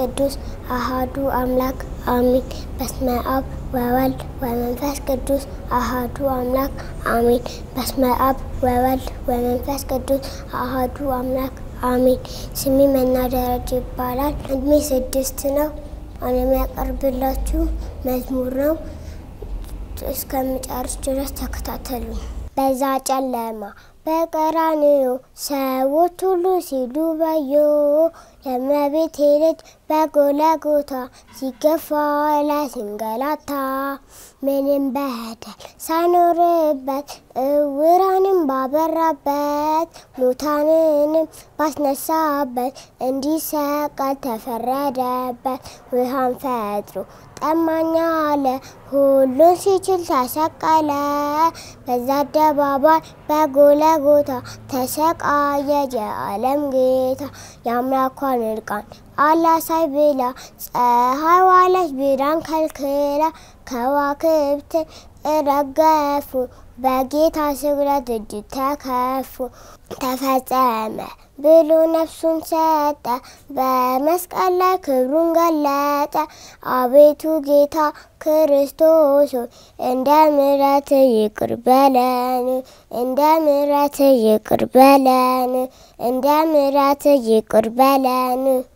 ቅዱስ አሃዱ አምላክ አሚን። በስመ አብ ወወልድ ወመንፈስ ቅዱስ አሃዱ አምላክ አሚን። በስመ አብ ወወልድ ወመንፈስ ቅዱስ አሃዱ አምላክ አሚን። ስሜ መና ደረጀ ይባላል። እድሜ ስድስት ነው። አሁን የሚያቀርብላችሁ መዝሙር ነው። እስከምጨርስ ድረስ ተከታተሉ። በዛ ጨለማ በቀራንዮ ሰዎች ሁሉ ሲሉ ባዮ የእመቤቴ ልጅ በጎልጎታ ሲገፋ ላይ ሲንገላታ ምንም በደል ሳይኖርበት እውራንም ባበራበት ሙታንንም ባስነሳበት እንዲሰቀል ተፈረደበት። ውሃን ፈጥሮ ጠማኛ አለ ሁሉን ሲችል ተሰቀለ። በዛ አደባባይ በጎልጎታ ተሰቃየ የዓለም ጌታ። የአምላኳን እርቃን አላሳይ ብላ ፀሐይ ዋለች ብርሃን ከልክላ። ከዋክብት ረገፉ በጌታ ስግደት እጅግ ተከፉ። ተፈጸመ ብሎ ነፍሱን ሰጠ፣ በመስቀል ላይ ክብሩን ገለጠ። አቤቱ ጌታ ክርስቶስ ሆይ እንደ ምሕረት ይቅር በለን፣ እንደ ምሕረት ይቅር በለን፣ እንደ ምሕረት ይቅር በለን።